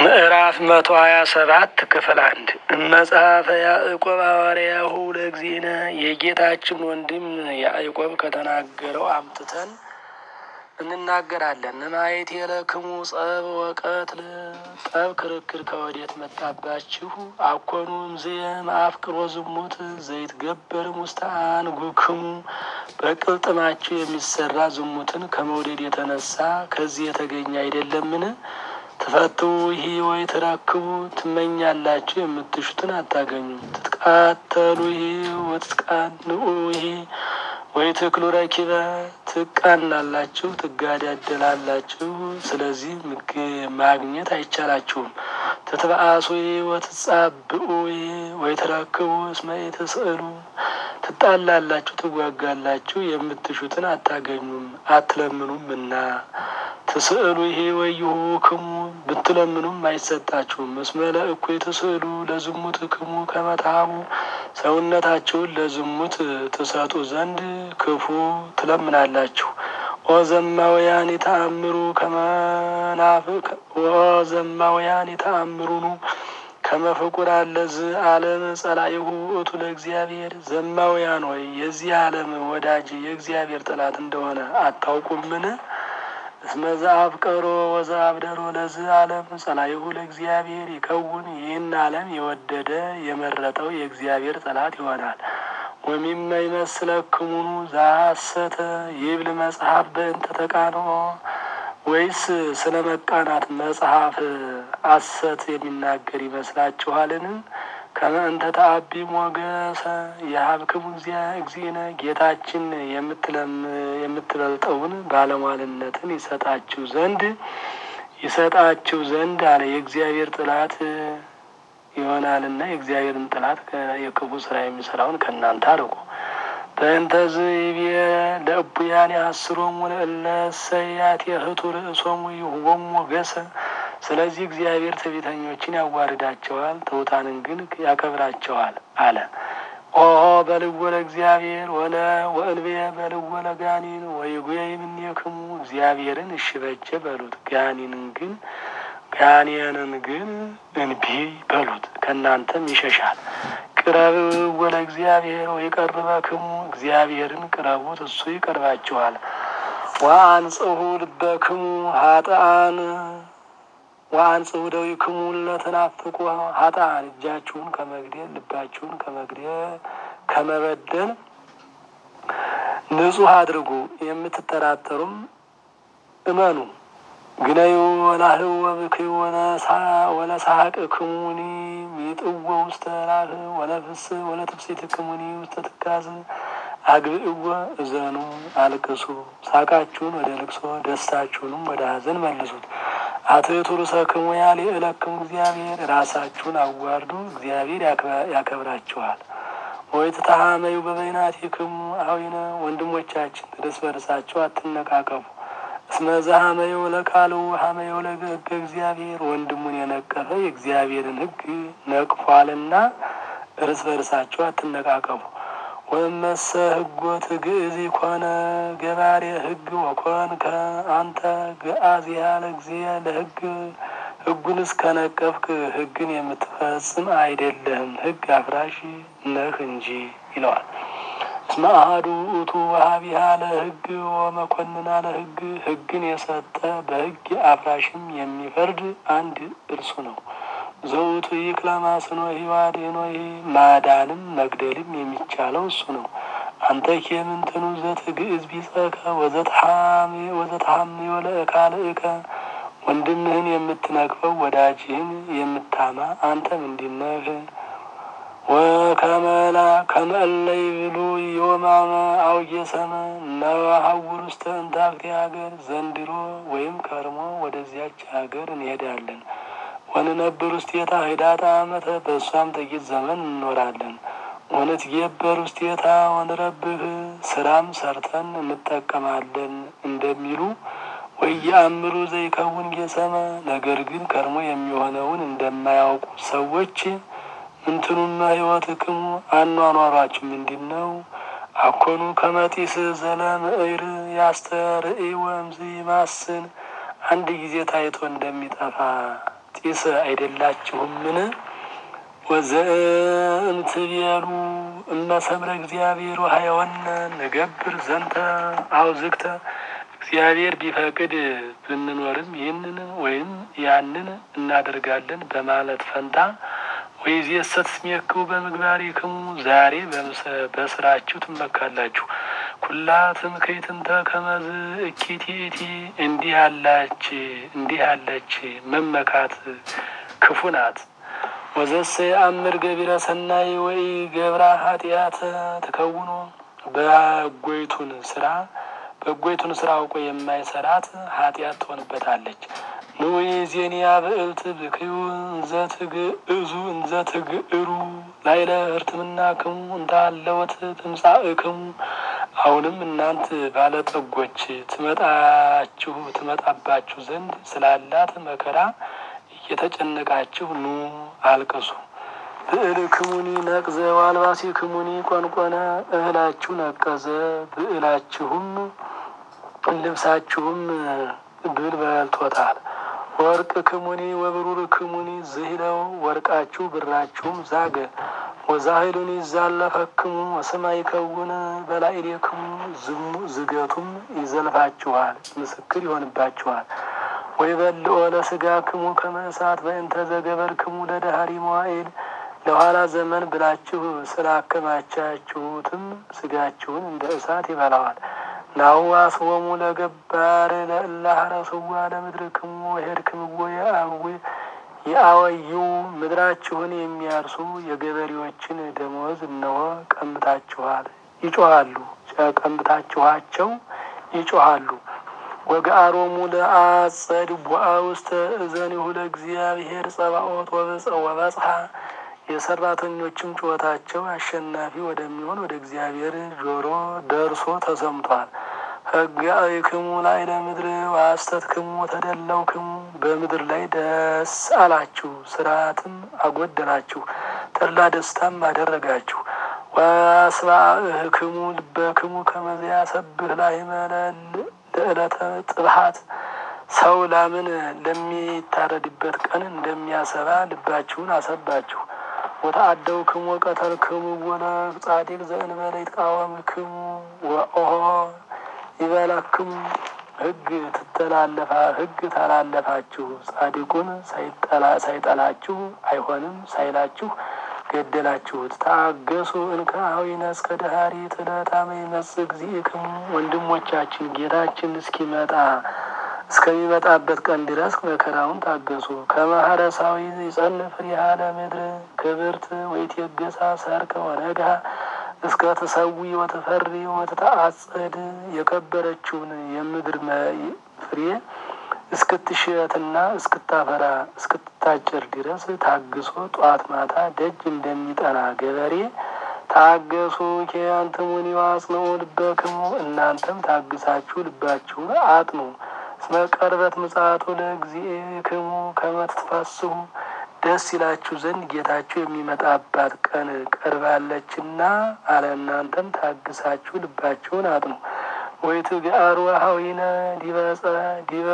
ምዕራፍ መቶ ሀያ ሰባት ክፍል አንድ መጽሐፈ ያዕቆብ ሐዋርያሁ ለእግዚእነ የጌታችን ወንድም ያዕቆብ ከተናገረው አምጥተን እንናገራለን። ማየት የለክሙ ጸብ ወቀትል ጠብ ክርክር ከወዴት መጣባችሁ? አኮኑም ዝየ ማአፍቅሮ ዝሙት ዘይት ገበርም ውስተ አንጉክሙ በቅልጥማችሁ የሚሰራ ዝሙትን ከመውደድ የተነሳ ከዚህ የተገኘ አይደለምን? ትፈትው ይህ ወይ ትረክቡ ትመኛላችሁ፣ የምትሹትን አታገኙም። ትትቃተሉ ይህ ወትትቃንኡ ይህ ወይ ትክሉ ረኪበ ትቃናላችሁ፣ ትጋዳደላላችሁ። ስለዚህ ማግኘት አይቻላችሁም። ትትበአሱ ይህ ወትጻብኡ ይህ ወይ ትረክቡ እስመ ኢትስእሉ ትጣላላችሁ፣ ትዋጋላችሁ፣ የምትሹትን አታገኙም አትለምኑም እና ትስእሉ ይሄ ወይሁክሙ ብትለምኑም አይሰጣችሁም። እስመ ለእኩይ ትስእሉ ለዝሙት ክሙ ከመታሙ ሰውነታችሁን ለዝሙት ትሰጡ ዘንድ ክፉ ትለምናላችሁ። ኦ ዘማውያን የተአምሩ ከመናፍቅ ኦ ዘማውያን የተአምሩኑ ከመፍቁር አለዝ ዓለም ጸላይሁ ውእቱ ለእግዚአብሔር ዘማውያን ወይ የዚህ ዓለም ወዳጅ የእግዚአብሔር ጠላት እንደሆነ አታውቁምን? እስመ ዘአፍቀሮ ወዘአብደሮ ለዚህ ዓለም ጸላይሁ ለእግዚአብሔር ይከውን። ይህን ዓለም የወደደ የመረጠው የእግዚአብሔር ጠላት ይሆናል። ወሚመ ይመስለክሙኑ ዘሐሰተ ይብል መጽሐፍ በእንተ ተቃንኦ ወይስ ስለ መቃናት መጽሐፍ ሐሰት የሚናገር ይመስላችኋልን? ከመ እንተ ተአቢ ሞገሰ የሀብክሙ እግዚእነ ጌታችን የምትበልጠውን ባለሟልነትን ይሰጣችሁ ዘንድ ይሰጣችሁ ዘንድ አለ። የእግዚአብሔር ጥላት ይሆናልና የእግዚአብሔርን ጥላት የክፉ ስራ የሚሰራውን ከእናንተ አርቁ። በእንተዝ ይቤ ለእቡያን ያስሮሙ ለእለ እሰያት የህቱ ርእሶሙ ይሁቦሙ ሞገሰ ስለዚህ እግዚአብሔር ትዕቢተኞችን ያዋርዳቸዋል፣ ትሑታንን ግን ያከብራቸዋል አለ። ኦሆ በልዎ ለእግዚአብሔር ወለ ወእልቤ በልዎ ለጋኒን ወይጉየይ እምኔክሙ እግዚአብሔርን እሺ በጀ በሉት፣ ጋኒንን ግን ጋኔንን ግን እንቢ በሉት፣ ከእናንተም ይሸሻል። ቅረብ ወለ እግዚአብሔር ወይቀርበክሙ እግዚአብሔርን ቅረቡት፣ እሱ ይቀርባችኋል። ወአንጽሑ ልበክሙ ሀጥአን ወአንጽሑ እደዊክሙ ለተናፍቁ ሀጥአን እጃችሁን ከመግደል ልባችሁን ከመግደል ከመበደል ንጹሕ አድርጉ። የምትጠራጠሩም እመኑ። ግነዩ ወላህው ወብክዩ ወለሳቅ ክሙኒ ሚጥዎ ውስተ ራህ ወለፍስ ወለትፍሲት ክሙኒ ውስተ ትካዝ አግብእወ እዘኑ አልቅሱ። ሳቃችሁን ወደ ልቅሶ ደስታችሁንም ወደ ሐዘን መልሱት። አትቱ ርእሰክሙ ያልዕለክሙ እግዚአብሔር ራሳችሁን አዋርዱ፣ እግዚአብሔር ያከብራችኋል። ወይ ትተሃመዩ በበይናቲክሙ አዊነ ወንድሞቻችን እርስ በርሳችሁ አትነቃቀፉ። እስመ ዘሀመዩ ለቃልው ሀመዩ ለሕገ እግዚአብሔር ወንድሙን የነቀፈ የእግዚአብሔርን ሕግ ነቅፏልና እርስ በርሳችሁ አትነቃቀፉ። ወመሰ ሕጎት ግእዝ ኮነ ገባሬ ሕግ ወኮንከ አንተ ገአዚያ ለእግዚአ ለሕግ ሕጉን እስከነቀፍክ ሕግን የምትፈጽም አይደለህም፣ ሕግ አፍራሽ ነህ እንጂ ይለዋል። እስመ አሐዱ ውእቱ ወሀቢሃ ለሕግ ወመኮንና ለሕግ ሕግን የሰጠ በሕግ አፍራሽም የሚፈርድ አንድ እርሱ ነው። ዘውቱ ይክለማስኖ ህዋዴኖ ማዳንም መግደልም የሚቻለው እሱ ነው። አንተ ኬምንትኑ ዘትግእዝ ቢጸከ ወዘትሐሚ ወለእካልእከ ወንድምህን የምትነቅፈው ወዳጅህን የምታማ አንተ ምንድነህ? ወከመላ ከመለይ ብሉ የወማመ አውጌሰመ ነሐውር ውስተ እንታክቲ ሀገር ዘንድሮ ወይም ከርሞ ወደዚያች ሀገር እንሄዳለን ወንነብር ውስቴታ ህዳጣ ዓመተ በእሷም ጥቂት ዘመን እንኖራለን። ወንትጌበር ውስቴታ ወንረብህ ስራም ሰርተን እንጠቀማለን እንደሚሉ ወየአምሩ ዘይከውን ጌሰመ ነገር ግን ከርሞ የሚሆነውን እንደማያውቁ ሰዎች እንትኑመ ህይወትክሙ አኗኗሯችሁ ምንድን ነው? አኮኑ ከመጢስ ዘለምዕር ያስተርኢ ወምዝ ማስን አንድ ጊዜ ታይቶ እንደሚጠፋ ጢስ አይደላችሁምን? ወዘእምትቤሉ እመሰምረ እግዚአብሔር ሀየወነ ንገብር ዘንተ አውዝግተ እግዚአብሔር ቢፈቅድ ብንኖርም ይህንን ወይም ያንን እናደርጋለን በማለት ፈንታ ወይዜሰ ትስሜክሙ በምግባሪክሙ ዛሬ በስራችሁ ትመካላችሁ። ኩላ ትምክህትንተ ከመዝ እኪቲቲ እንዲህ ያላች እንዲህ ያለች መመካት ክፉ ናት። ወዘሰ የአምር ገቢረ ሰናይ ወይ ገብራ ኃጢአት ተከውኖ በጎይቱን ስራ በጎይቱን ስራ አውቆ የማይሰራት ኃጢአት ትሆንበታለች። ንውይ ዜኒያ ብዕልት ብክዩ እንዘትግእዙ እንዘትግእሩ ላይለ ህርትምና ክሙ እንዳለወት ትምጻእክሙ። አሁንም እናንት ባለጠጎች ትመጣችሁ ትመጣባችሁ ዘንድ ስላላት መከራ እየተጨነቃችሁ ኑ አልቅሱ። ብዕል ክሙኒ ነቅዘ ዋልባሲ ክሙኒ ቆንቆነ እህላችሁ ነቀዘ ብዕላችሁም ልብሳችሁም ብል በልቶታል። ወርቅ ክሙኒ ወብሩር ክሙኒ ዝሂለው ወርቃችሁ ብራችሁም ዛገ ወዛሂሉኒ ይዛለፈክሙ ወሰማይ ከውን በላዕሌክሙ ዝገቱም ይዘልፋችኋል፣ ምስክር ይሆንባችኋል። ወይ በልኦ ለስጋ ክሙ ከመ እሳት በእንተ ዘገበርክሙ ለደሃሪ መዋዕል ለኋላ ዘመን ብላችሁ ስላከማቻችሁትም ስጋችሁን እንደ እሳት ይበላዋል። ናሁ አስቦሙ ለገባር ለእላህረስዋ ለምድርክሙ ወሄድክምዎ የአዊ የአወዩ ምድራችሁን የሚያርሱ የገበሬዎችን ደመወዝ እነሆ ቀምታችኋል፣ ይጮሃሉ ቀምታችኋቸው ይጮሃሉ። ወገአሮሙ ለአጸድ ቡአ ውስተ እዘኒሁ ለእግዚአብሔር ጸባኦት ወበጽሐ የሰራተኞችም ጩኸታቸው አሸናፊ ወደሚሆን ወደ እግዚአብሔር ጆሮ ደርሶ ተሰምቷል። ሕጋዊክሙ ላይ ለምድር ዋስተትክሙ ተደለውክሙ በምድር ላይ ደስ አላችሁ፣ ስርዓትም አጎደላችሁ፣ ተድላ ደስታም አደረጋችሁ። ወአስባእህክሙ ልበክሙ ከመዚያ ሰብህ ላይ መለል ለዕለተ ጥብሐት ሰው ላምን ለሚታረድበት ቀን እንደሚያሰባ ልባችሁን አሰባችሁ። ወተአደው ክሙ ቀተል ክሙ ወለ ጻዲቅ ዘእንበለ ይትቃወም ክሙ ወኦሆ ይበላክሙ ሕግ ትተላለፋ ሕግ ተላለፋችሁ ጻድቁን ሳይጠላችሁ አይሆንም ሳይላችሁ ገደላችሁት። ታገሱ እንከ አዊነ እስከ ደሃሪ ትለታመ ይመጽእ እግዚእክሙ ወንድሞቻችን ጌታችን እስኪመጣ እስከሚመጣበት ቀን ድረስ መከራውን ታገሱ። ከማህረሳዊ ይጸንፍ ፍሪሃ ለምድር ክብርት ወይትየገሳ ሰርከ ወነግሃ እስከ ትሰዊ ወትፈሪ ወትተአጸድ የከበረችውን የምድር ፍሬ እስክትሽትና እስክታፈራ እስክትታጨር ድረስ ታግሶ ጧት ማታ ደጅ እንደሚጠና ገበሬ ታገሱ። ኬያንትሙኒ አጽንዑ ልበክሙ እናንተም ታግሳችሁ ልባችሁን አጥኑ። እስመ ቀርበት ምጽአቱ ለእግዚእክሙ ከመ ትትፈስሑ ደስ ይላችሁ ዘንድ ጌታችሁ የሚመጣባት ቀን ቀርባለችና አለ። እናንተም ታግሳችሁ ልባችሁን አጥኑ። ወይትግአሩ ኀዊነ ዲበጸ ዲበ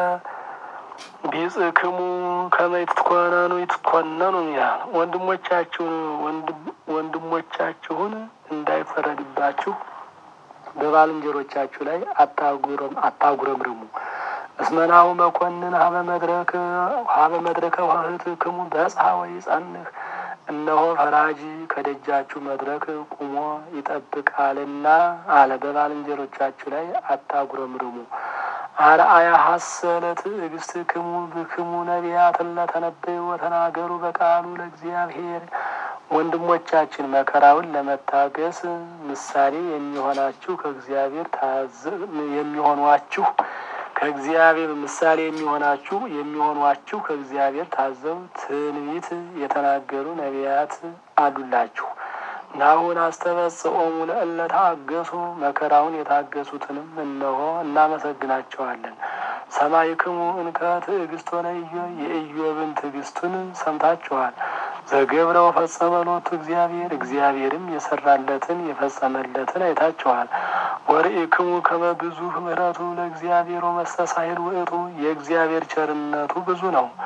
ቢጽክሙ ከመ ይትኮነኑ ይትኮነኑ ይላል። ወንድሞቻችሁን ወንድሞቻችሁን እንዳይፈረድባችሁ በባልንጀሮቻችሁ ላይ አታጉረምርሙ። እስመናሁ መኮንን ሀበ መድረክ ሀበ መድረከ ዋህትክሙ በጽሐ ወይ ጸንህ እነሆ ፈራጅ ከደጃችሁ መድረክ ቁሞ ይጠብቃልና አለ። በባልንጀሮቻችሁ ላይ አታጉረምርሙ። አርአያ ሀሰለ ትዕግስት ክሙ ብክሙ ነቢያትን ለተነበዩ ወተናገሩ በቃሉ ለእግዚአብሔር ወንድሞቻችን መከራውን ለመታገስ ምሳሌ የሚሆናችሁ ከእግዚአብሔር የሚሆኗችሁ ከእግዚአብሔር ምሳሌ የሚሆናችሁ የሚሆኗችሁ ከእግዚአብሔር ታዘው ትንቢት የተናገሩ ነቢያት አሉላችሁ። ናሁን አስተበጽኦሙ ለእለ ታገሱ መከራውን የታገሱትንም እነሆ እናመሰግናቸዋለን። ሰማይክሙ እንከ ትዕግስት ሆነ የኢዮብን ትዕግስቱን ሰምታችኋል። ዘገብረው ፈጸመ ሎቱ እግዚአብሔር እግዚአብሔርም የሰራለትን የፈጸመለትን አይታችኋል። ወርኢክሙ ከመ ብዙኅ ምሕረቱ ለእግዚአብሔር ወመስተሳሂል ውእቱ የእግዚአብሔር ቸርነቱ ብዙ ነው፣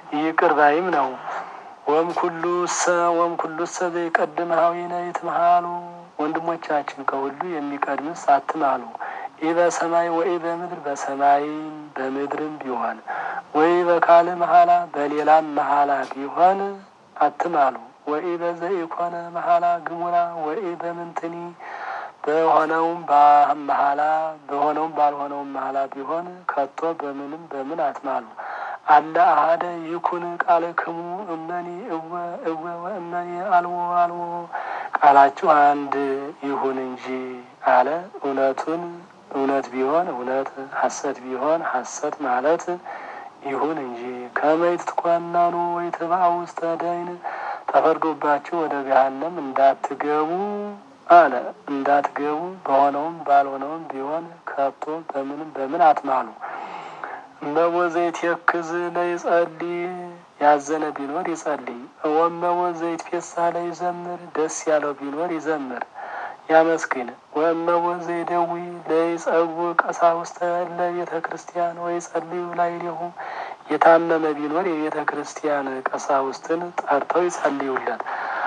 ይቅር ባይም ነው። ወም ኩሉ ሰ ወም ኩሉ ሰ ዘይቀድም ሀዊነ ይትምሃሉ ወንድሞቻችን ከሁሉ የሚቀድምስ አትማሉ። ኢ በሰማይ ወይ በምድር በሰማይም በምድርም ቢሆን ወይ በካል መሀላ በሌላም መሀላ ቢሆን አትማሉ። ወይ በዘኢኮነ መሀላ ግሙራ ወይ በምንትኒ በሆነውም መሀላ በሆነውም ባልሆነውም መሀላ ቢሆን ከቶ በምንም በምን አትማሉ። አለ አሀደ ይኩን ቃለ ክሙ እመኒ እወ እወ ወእመኒ አልዎ አልዎ ቃላችሁ አንድ ይሁን እንጂ አለ። እውነቱን እውነት ቢሆን እውነት፣ ሐሰት ቢሆን ሐሰት ማለት ይሁን እንጂ ከመይት ትኳናኑ ወይ ትባኡ ውስተ ደይን ተፈርዶባችሁ ወደ ገሃነም እንዳትገቡ አለ። እንዳትገቡ በሆነውም ባልሆነውም ቢሆን ከቶ በምንም በምን አትማሉ። እመቦ ዘይትየክዝ ለይጸልይ ያዘነ ቢኖር ይጸልይ። ወመቦ ዘይትፌሳ ለይዘምር ደስ ያለው ቢኖር ይዘምር ያመስግን። ወእመቦ ዘይደዊ ለይጸውዕ ቀሳውስተ ለቤተ ክርስቲያን ወይጸልዩ ላዕሌሁ የታመመ ቢኖር የቤተ ክርስቲያን ቀሳውስትን ጠርተው ይጸልዩለት።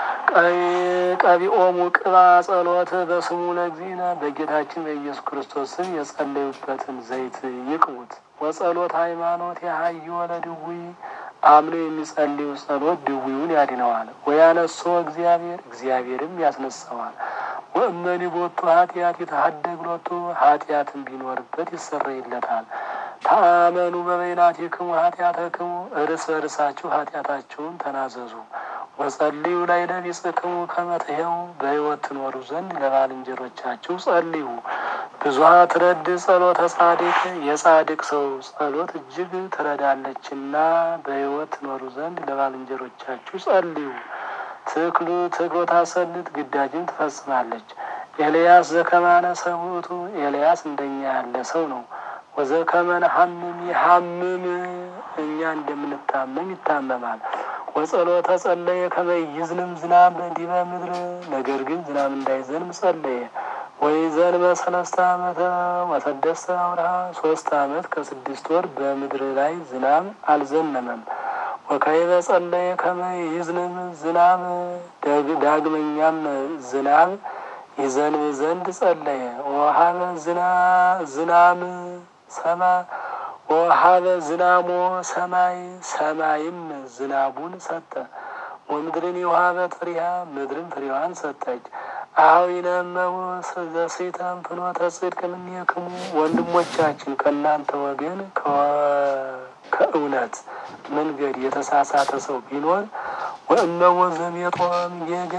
ቀቢኦሙ ቅባ ጸሎት በስሙ ለእግዚእነ በጌታችን በኢየሱስ ክርስቶስ ስም የጸለዩበትን ዘይት ይቅቡት። ወጸሎት ሃይማኖት የሀዩ ለድውይ አምኖ የሚጸልዩ ጸሎት ድውዩን ያድነዋል። ወያነሶ እግዚአብሔር እግዚአብሔርም ያስነሳዋል። ወእመኒ ቦቱ ኃጢአት የተሀደግ ሎቱ ኃጢአትን ቢኖርበት ይሰረይለታል። ተአመኑ በበይናቲክሙ ኃጢአተክሙ እርስ በርሳችሁ ኃጢአታችሁን ተናዘዙ። ወጸልዩ ላይ ለቢጽክሙ ከመ ትሕዩ በሕይወት ትኖሩ ዘንድ ለባልንጀሮቻችሁ ጸልዩ። ብዙኃ ትረድ ጸሎተ ጻድቅ የጻድቅ ሰው ጸሎት እጅግ ትረዳለችና በሕይወት ትኖሩ ዘንድ ለባልንጀሮቻችሁ ጸልዩ። ትክሉ ትክሎ ታሰልጥ ግዳጅም ትፈጽማለች። ኤልያስ ዘከማነ ሰውእቱ ኤልያስ እንደኛ ያለ ሰው ነው። ወዘከመነ ሐምም ይሐምም እኛ እንደምንታመም ይታመማል። ወጸሎተ ጸለየ ከመ ይዝንም ዝናብ ዲበ ምድር ነገር ግን ዝናብ እንዳይዘንም ጸለየ። ወይ ዘንበ ሰለስተ ዓመተ ወሰደስተ አውርሃ ሶስት ዓመት ከስድስት ወር በምድር ላይ ዝናብ አልዘነመም። ወካዕበ ጸለየ ከመ ይዝንም ዝናብ ዳግመኛም ዝናብ ይዘንብ ዘንድ ጸለየ። ወሀበ ዝናም ሰማ ወሀበ ዝናሞ ሰማይ ሰማይም ዝናቡን ሰጠ። ወምድርን የውሃበት ፍሬሃ ምድርን ፍሬዋን ሰጠች። አኀዊነ እመቦ ዘሴተም ፍኖተ ጽድቅ እምኔክሙ ወንድሞቻችን ከእናንተ ወገን ከእውነት መንገድ የተሳሳተ ሰው ቢኖር ወእመቦ ዘሜጦ እምጌጋ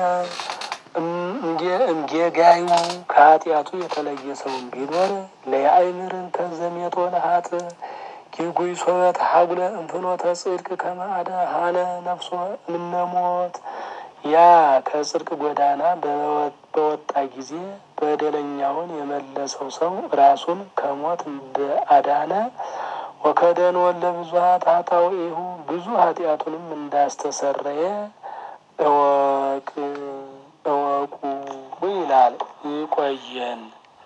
እምጌጋዩ ከኃጢአቱ የተለየ ሰውን ቢኖር ለያእምርን ተዘሜጦ ለሀጥ ጊጉይ ሶበት ሀጉለ እንፍኖተ ጽድቅ ከማዕደ ሀነ ነፍሶ እምነሞት ያ ከጽድቅ ጎዳና በወጣ ጊዜ በደለኛውን የመለሰው ሰው ራሱን ከሞት እንደ አዳነ ወከደን ወለ ብዙኃት ኃጣውኢሁ ብዙ ኃጢአቱንም እንዳስተሰረየ እወቅ እወቁ ይላል። ይቆየን።